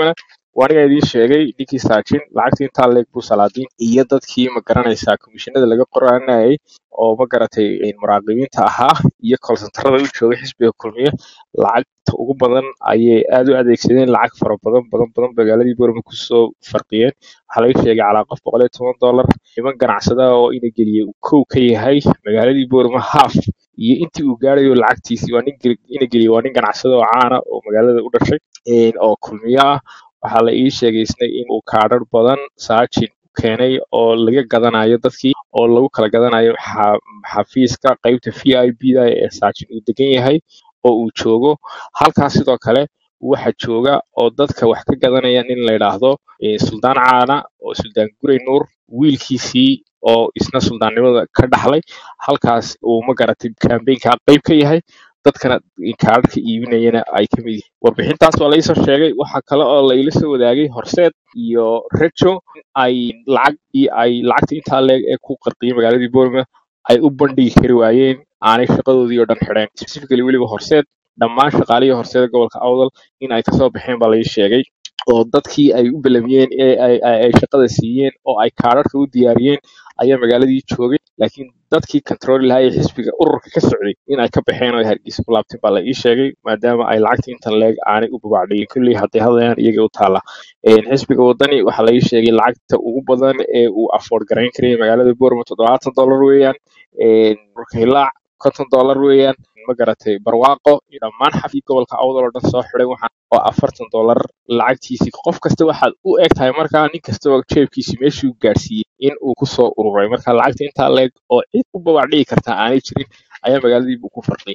waa aniga idiin sheegay ninkii saajin lacagtii intaa leeg buu salaadiin iyo dadkii ma garanaysaa komishinada laga qoranayay oo ma garatay muraaqibiinta ahaa iyo kolsantarada u joogay xisbiga kulmiye lacagta ugu badan ayay aad u adeegsadeen lacag fara badan badan badan magaaladii boorma kusoo farqiyeen waxaa laga sheegay calaa qof boqol iyo toban dollar niman ganacsada oo ina geliyey uu kow ka yahay magaaladii boorma haaf iyo intii uu gaarayo lacagtiisii waa nin gel- ina geliyey waa nin ganacsada oo caana oo magaalada u dhashay een, oo kulmiye ah waxaa la ii sheegay isna inuu kaadhar badan saajin keenay oo laga gadanayo dadkii oo lagu kala gadanayo xa- xafiiska qaybta v i b da ee saajin uu degan yahay oo uu joogo halkaas sidoo kale waxa jooga oo dadka wax ka gadanaya nin la yidhaahdo eh, suldaan caana oo suldaan gurey nuur wiilkiisii oo isna suldaannimada ka dhaxlay halkaas uu ma garatay kambeynka qayb ka yahay dadkana kaadhadhka iibinayana ay ka mid yihiin warbixintaas waa laisoo sheegay waxaa kale oo la ila soo wadaagay horseed iyo rejo in ay lacag iyo ay lacagta intaa leeg ee ku qarqiyay magaaladii bournemouth ay u bandhigi kari waayeen aanay shaqadoodii oo dhan xidheen specifically weliba horseed dhammaan shaqaalihii horseeda gobolka awdal in ay kasoo baxeen baa lai sheegay oo dadkii ay u belamiyeen ee ay ay- ay shaqada siiyeen oo ay kaadhadhka u diyaariyeen ayaa magaaladii joogay laakiin dadkii control lahaa ee xisbiga ururka ka socday in ay ka baxeen oo ay hargeysa ku laabteen baa la ii sheegay maadaama ay lacagta intan leeg aanay u babacdhigin kulley hadday hadlayaan iyaga u taala Een, xisbiga wadani waxaa la ii sheegay lacagta ugu badan ee uu afford garayn karayay magaalada bournemouth toddobaatan dollar weeyaan Een, dhulka hilaac konton dollar weeyaan ma garatay barwaaqo iyo dhammaan xafii gobolka awdal oo dhan soo xidhay waxaan oo afartan dollar lacagtiisii qof kasta waxaad u eg tahay markaa nin kastaba jeebkiisi meeshuu gaarsiiyey in uu kusoo ururay marka lacagta intaa leeg oo cid u babacdhigi karta aanay jirin ayaa magaaladiiba ku farqiyay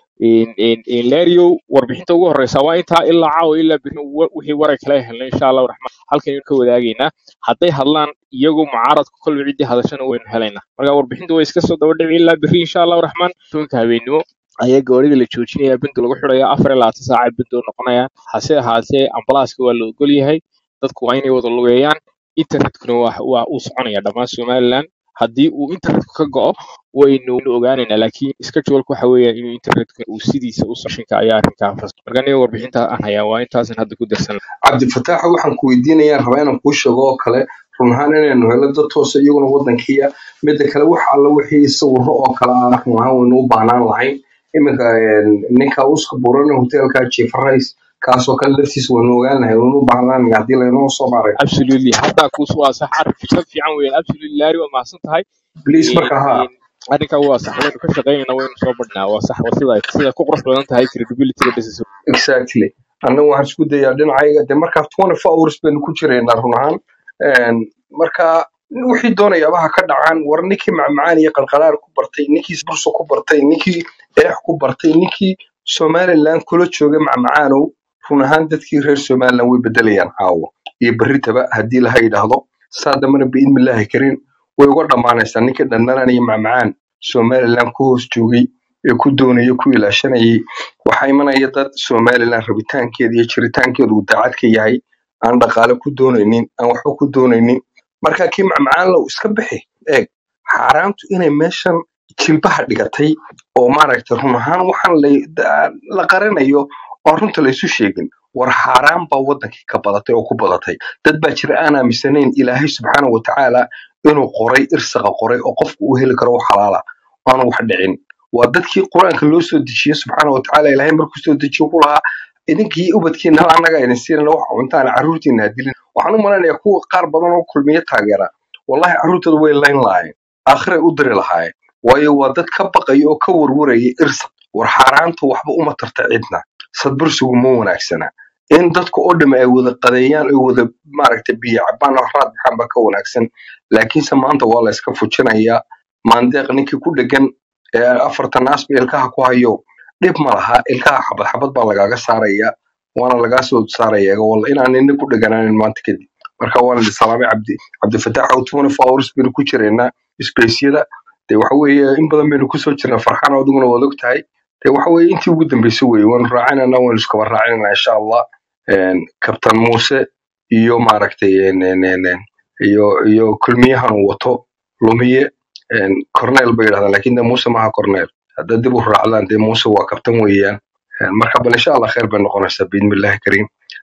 lerio warbixinta ugu horeysa waa intaa ilaa caawa ilaa beri wa- wixii waray kala helnay insha allahu raxmaan halkan ka wadaagaynaa hadday hadlaan iyagu mucaaradku kolba ciddii hadashana waynu helaynaa marka warbixintu way iska soo daba dhici ilaa beri insha allahu raxmaan tobanka habeenimo ayaa gawaarida la joojinaya bindu lagu xidhaya afar iyo labaatan saaca bindu noqonayaan hase ahaatee ambalaaska waa la ogol yahay dadku waa inay wada lugeeyaan internetkuna waa waa uu soconaya dhammaan somaliland haddii uu internetku ka go'o waynu waynu ogaanaynaa laakiin iska joolka waxa weeyaan inuu internetku uu sidiisa u sashinka ayaa arrinkaa fas marka aniga warbixinta aan hayaa waa intaasan hadda ku darsan cabdifataax waxaan ku weydiinayaa rabaa inaan kuu sheego oo kale run ahaan inaynu helo dad toosa iyaguna wadankiya midda kale wax alla wixii sawiro oo kale ah run ahaan waynu u baahnaan lahayn iminka een, ninka uska buran hotelka chief rice kaasoo kale laftiisa waynu ogaan lahay waynu u baahnaan lahay haddii laynoo soo maaray absolutely haddaa kuus waa sax arrin fikrad fiican weeyaan absolutely laari waa mahadsan tahay please Een, marka haa een, arrinkaa waa sax waynu ka shaqaynayna waynu soo badhnaa waa sax waa sida sida ku qurux badan tahay credibility-ga business exactly annagu waxaan isku dayaa dhinacayga de markaa twenty four hours baynu ku jiraynaa run ahaan Een, marka wixii doonayaaba ha ka dhacaan war ninkii macmacaan iyo qalqalaar ku bartay ninkii burso ku bartay ninkii eex ku bartay ninkii somaliland kula jooga macmacaanow run ahaan dadkii reer somaliland way bedelayaan caawa iyo berritaba haddii laha yidhaahdo saa dambana biidmillaahi karin way uga dhammaanaysaa ninkii dhandhanaan iyo macmacaan somaliland ku hoos joogay ee ku doonaya ku ilaashanayay waxaa imanaya dad somaliland rabitaankeeda iyo jiritaankeedu uu daacad ka yahay aan dhaqaale ku doonaynin aan waxba ku doonaynin marka kii macmacaan low iska bixi eeg xaaraantu inay meeshan jilbaha dhigatay oo maaragtay run ahaan waxaan la- da- la qarinayo oo runta laysu sheegin war xaaraan baa wadankii ka badatay oo ku badatay dad baa jira aan aaminsanayn ilaahay subxaana wa tacaala inuu qoray irsaqa qoray oo qofku uu heli karo wax xalaala aanu wax dhicin waa dadkii qur-aanka loo soo dejiyey subxaana wa tacaala ilaahay markuu soo dejiyo ku lahaa idinkii ubadkiina hal annaga idin siinana wax cuntaan carruurtiina ha dilin waxaan u malaynayaa kuwa qaar badan oo kulmiye taageera wallahi carruurtooda way layn lahaayeen aakhiray u diri lahaayeen waayo waa dad ka baqaya oo ka warwaraya irsa war xaaraanta waxba uma tarta cidna sadbursigu ma wanaagsana in dadka oo dham ay wada qadeeyaan ay wada maaragtay biyo cabaan oo raad baxaan baa ka wanaagsan laakiinse maanta waa la iska fujinayaa maandeeq ninkii ku dhegan ee afartan asba ilkaha ku hayo dhib ma laha ilkaha xabad xabad baa lagaaga saaraya waana lagaa soo saaraya walla inaan nina ku dheganaanin maanta kadib marka waana idin salaamay cabdi cabdifataax oo twenty four hours baynu ku jiraynaa spaceyada dee waxa weeye in badan baynu kusoo jirnaa farxaan oo adiguna waad og tahay dee waxa weeye intii ugu dambeysay weeye waanu raacinanaa waanu iskaba raacinanaa insha allah Een, kabtan muuse iyo maaragtay een, een, een, een, iyo iyo kulmiyahan uu wato lumiye een, cornel bay yidhahdaan laakiin de muuse maaha cornel haddaad dib u raacdaan dee muuse waa kabtan weeyaan Een, marka bal insha allah khayr bay noqonaysaa biidmillahi kariim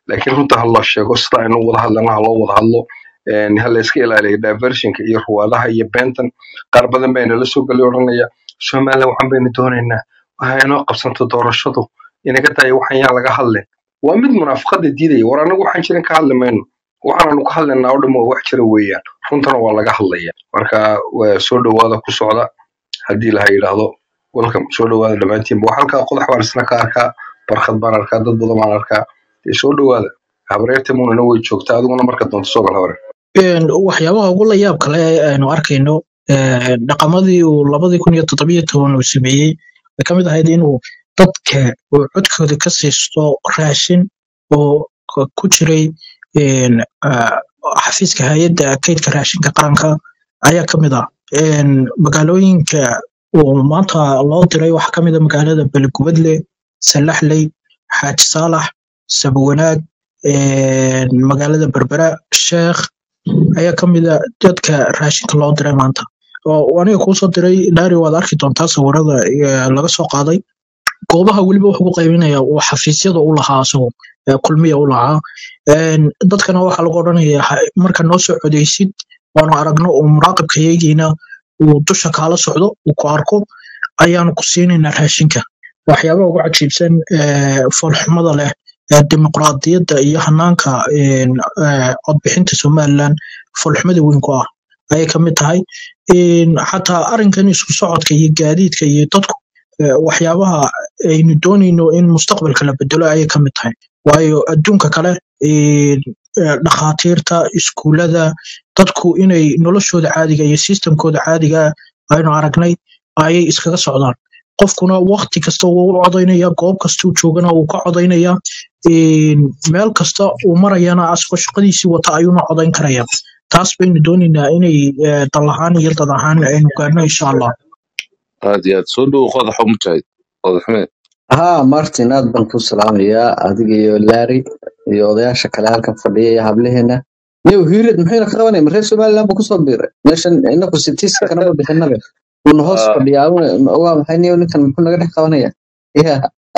laakiin runta ha la sheego sida aynu wada hadlana ha loo wada hadlo een, ha la iska ilaaliyo diversionka iyo ruwaadaha iyo beentan qaar badan baa inala soo geli odhanaya somaliland waxaan baynu doonaynaa waxa inoo qabsanto doorashadu inaga tahay waxaan yaa laga hadlin waa mid munaafaqada diidaya war anagu waxaan jirin ka hadli mayno waxaananu ka hadlaynaa oo dhan waa wax jira weeyaan runtana waa laga hadlaya marka waa soo dhowaada ku socda haddii laha yidhaahdo welcome soo dhowaada dhammaantiinba wax halkaa qodax baan isna ka arkaa barkad baan arkaa dad badan baan arkaa dee soo dhowaada habreerta munana way joogtaa adiguna marka doonto soo gal habre Een, waxyaabaha ugu la yaab kale ee aynu arkayno ee, dhaqamadii uu labadii kun iyo toddobiyo toban uu sameeyey way ka mid ahayd inuu dadka uu codkooda ka siisto raashin oo ku ku jiray een, ah, xafiiska hay-adda kaydka raashinka qaranka ayaa ka mid ah Een, magaalooyinka uu maanta loo diray waxaa ka mid ah magaalada belegubadle salaxley xaaji saalax sabwanaag een, magaalada berbera sheekh ayaa ka mid a dadka raashinka loo diray maanta oo aniga kuu soo diray dhaari waad arki doontaa sawirada ee, laga soo qaaday goobaha weliba wuxuu ku qaybinaya uu xafiisyada u lahaa asagu ee, kulmiya u lahaa Een, dadkana waxaa lagu odhanaya ha- marka noo soo codeysid waanu aragno uu muraaqibkayagiina uu dusha kaala socdo uu ku arko ayaanu ku siinaynaa raashinka waxyaabaha ugu cajiibsan ee, foolxumada leh ee dimuqraadiyadda iyo hanaanka een, ee, codbixinta somaliland foolxumada weyn ku ah ayay ka mid tahay Een, xataa arrinkan isku socodka iyo gaadiidka iyo dadku ee, waxyaabaha aynu doonayno in mustaqbalka la bedelo ayay ka mid tahay waayo adduunka kale een, ee, dhakhaatiirta iskuulada dadku inay noloshooda caadiga iyo sistemkooda caadiga ah aynu aragnay ayay iskaga socdaan qofkuna waqti kasta wuu u codaynaya goob kasta uu joogana wuu ka codaynaya Een, meel kasta uu marayana asagoo shaqadiisii wata ayuuna codayn karaya taas baynu doonaynaa inay ee, dal ahaan iyo dad ahaan aynu gaarno insha allah aad iyo aad soo dhowo qodaxo mujaahid qodaxme ها مارتن aad baan ku salaamayaa adiga iyo Larry iyo odayaasha kale halkan fadhiya iyo hableheena niyow hiirid maxayna ka qabanaya reer somaliland buu kusoo biiray meeshan inaku sitiiska kanama bixinabe uuna hoos fadhiyaa una- waa maxay niyow ninkan muxuu naga dhex qabanaya ya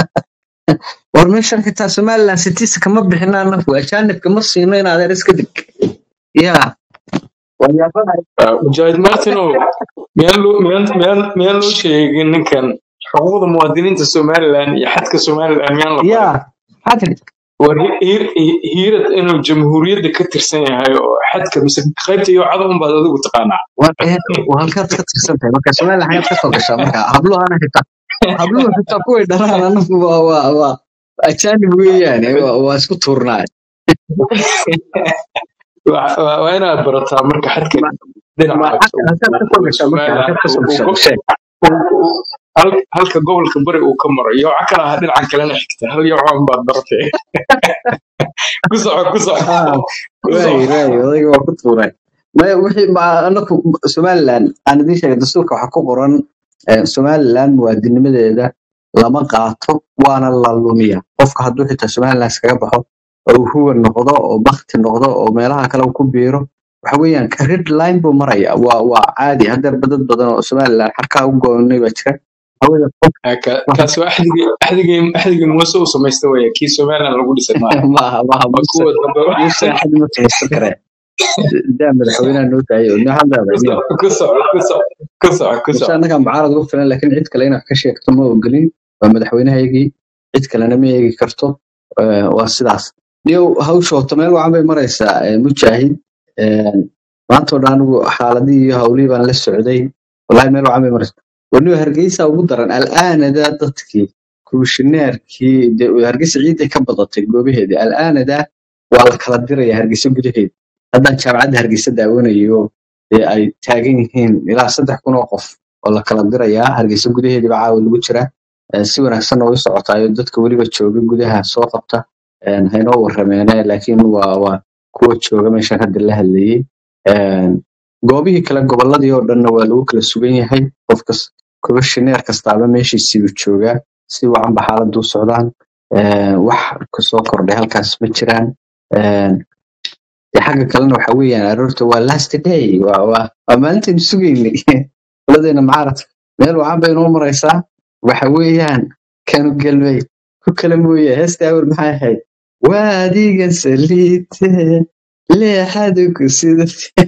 war meeshan xitaa somaliland sitiiska kama bixina anaku ajaanibka ma siino in adeer iska dig ya waxyaabaha Ah, mujaahid martinow miyaan loo miyaan miyaan miyaan loo sheegin ninkan xuquuqda muwaadiniinta somaliland iyo xadka somaliland miyaan la ya barin xadri war hi- hiir- hi- hiirad inuu jamhuuriyadda ka tirsan yahay oo xadka mise qaybta iyo cada unbaad adigu taqaanaa war ee waa halkaad ka tirsan tahay marka somaliland xagaad ka soo gashaa marka habluhana xitaa habluhu xitaa kuway dharaan anagu waa waa waa ajaanib weeyaane waa waa isku tuurnaay Waa- waa waa inaad barataa marka xadka ma dhinaca ma halka halkaad ka soo gashaa marka halkaad somaliland ka soo uu- uu gashaa go- sheeg uu- uu- hal- halka gobolka bari uu ka maro iyo waxa kale aha dhinacan kalena xigta hal iyo waxaan baad baratay ku soco ku soco ah ku waay soco waay odayga waa ku tuuray maya wixii ma anaku somaliland aan idiin sheegay dastuurka waxaa ku qoran eh, somaliland muwaadinimadeeda lama qaato waana la lumiya qofka hadduu xitaa somaliland iskaga baxo oo uu huwan noqdo oo bakti noqdo oo meelaha kale uu ku biiro waxa weeyaan red line buu maraya waa waa caadi hadeerba dad badan oo somaliland xarkaa u goonay baa jira hawada qof Ah, ka- kaasi waa axdigii axdigii axdigii muuse uu samaysta weeye kii somaliland lagu dhisay maaha maaha maaha waa muuse kuwa dambe muuse axad ma fahaysan karee daa madaxweynaha noo daayay oo noo hadlaaba ku niyo soco ku soco ku soco ku soco ku muuse soco annaga mucaarad ugu filan laakiin cid kale inaad ka sheegto ma ogolin waa madaxweynahayagii cid kalena ma eegi karto Eh, waa sidaas niyow hawshoota meel wacan bay maraysaa eh, mujaahid Eh, maanta oo dhan anigu xaaladihii iyo hawlihii baan la socday wallahi meel wacan bay maraysaa waniba hargeysa ugu daran al'aanada dadkii komishineerkii dee hargeysa ciiday ka badatay goobaheedii al'aanada waa la kala diraya hargeysa gudaheeda haddaan jaamacadda hargeysa daawanayo dee ay taagan yihiin ilaa saddex kun oo qof oo la kala dirayaa hargeysa gudaheedii baa caawa lagu jiraa Eh, si wanaagsan oo u socotaayo dadka weliba jooga gudaha soo qabta Eh, haynoo warameene laakiin waa waa kuwa jooga meeshan hadda la hadlayey Eh, goobihii kale goboladii oo dhanna waa lagu kala sugan yahay qofkas komishineer kastaaba meeshiisiibu joogaa si wacanba xaaladdu u socdaan Eh, wax kasoo kordhay halkaas ma jiraan Eh, dee xagga kalena waxa weeyaan aroorta waa last day waa waa waa maalintaynu sugaynay qoladeena mucaaradka meel wacan bay inoo maraysaa waxa weeyaan kanu gelmay ku kala mooye heesta awr maxay ahayd waa adiga saliite leexadu ku sida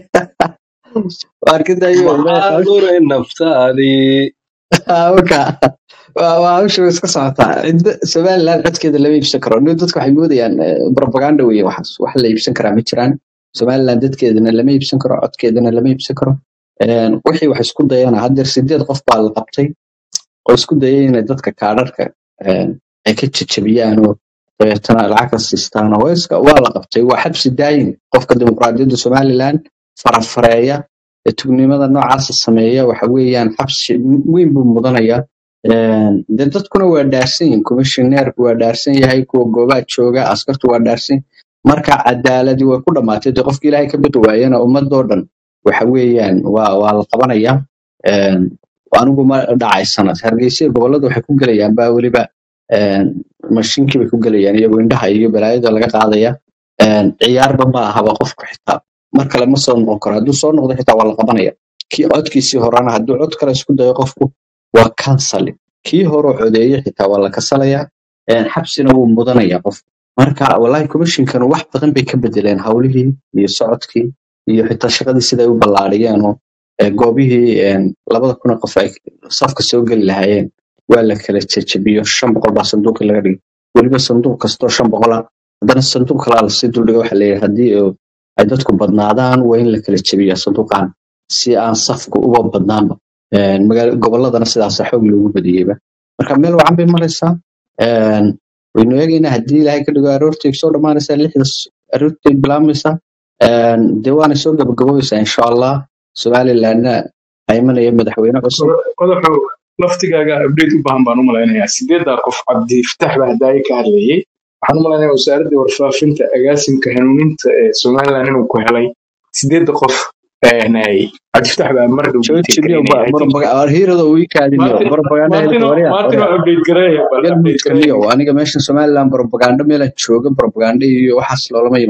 waarkidayo maxaa luray naftaadii marka waa waa hawsha way iska socotaa cidda somaliland codkeeda lama iibsan karo nin dadka waxay moodayaan eh, propaganda weye waxaas wax la iibsan karaa ma jiraan somaliland dadkeedana lama iibsan karo codkeedana lama iibsan karo Een, wixii wax isku dayana haddeer sideed qof baa la qabtay oo isku dayay inay dadka kaadharka een, ay ka jajabiyaan oo dabeetana lacag ka siistaan oo iska waa la qabtay waa xabsi daayin qofka dimuqraadiyadda somaliland farafareeya ee tugnimada noocaasa sameeya waxa weeyaan xabsi weyn buu mudanaya Een, dee dadkuna waa dhaarsan yihin commissioneerku waa dhaarsan yahay kuwa goobaha jooga askartu waa dhaarsan marka cadaaladi way ku dhamaatay dee qofki ilaahay ka biqi waayana ummadoo dhan waxa weeyaan waa waa la qabanaya Een, anigu ma dhacaysana hargeysa gobolada waxay ku gelayaan baa weliba een, mashiinkii bay ku gelayaan iyagoo indhaha iyo balaayada laga qaadaya Een, ciyaarba ma ahaba qofku xitaa mar kale ma soo noqon karo hadduu soo noqdo xitaa waa la qabanaya kii codkiisii horena hadduu cod kale isku dayo qofku waa cancel kii hore codeeye xitaa waa la kasalaya Een, xabsina wuu mudanaya qof marka wallahi commissionkan wax badan bay ka bedeleen howlihii iyo socodkii iyo xitaa shaqadii siday u ballaariyeen oo ee, goobihii een, labada kun oo qof ay safka soo geli lahaayeen waa la kala jejebiyo shan boqol baa sanduuqii laga dhigay weliba sanduuq kastoo shan boqola haddana sanduuq kalaa lasii duldhiga waxa leeyahay haddii oo ay dadku badnaadaan waa in la kala jebiyaa sanduuqan si aan safku uba badnaanba Een, magaala goboladana sidaasa xoog loogu badiyeyba marka meel wacan bay maraysaa Een, waynu eegaynaa haddii ilaahay ka dhigo aroortay soo dhammaanaysaa lixda s- aroortay bilaabmaysaa Een, dee waana soo gabagaboobeysaa insha allah somalilandna waxaa imanaya madaxweyne cusub qodoxo laftigaaga update u baahan baan u malaynayaa sideedaa qof cabdifatax baa hadaaye ka hadlayay waxaan u malaynayaa wasaaradda warfaafinta agaasimka hanuuninta ee somaliland inuu ku helay sideedda qof een, ay cabdifatax baa mar dhow jooji meeting niyo gareynaya i think hiirada uu ii kaadiniyo martin propaganda martin helka warya martin warya waa update gareeya bal update galmudug gareeya niyo aniga meeshan somaliland propaganda meelan jooga propaganda iyo waxaas loolama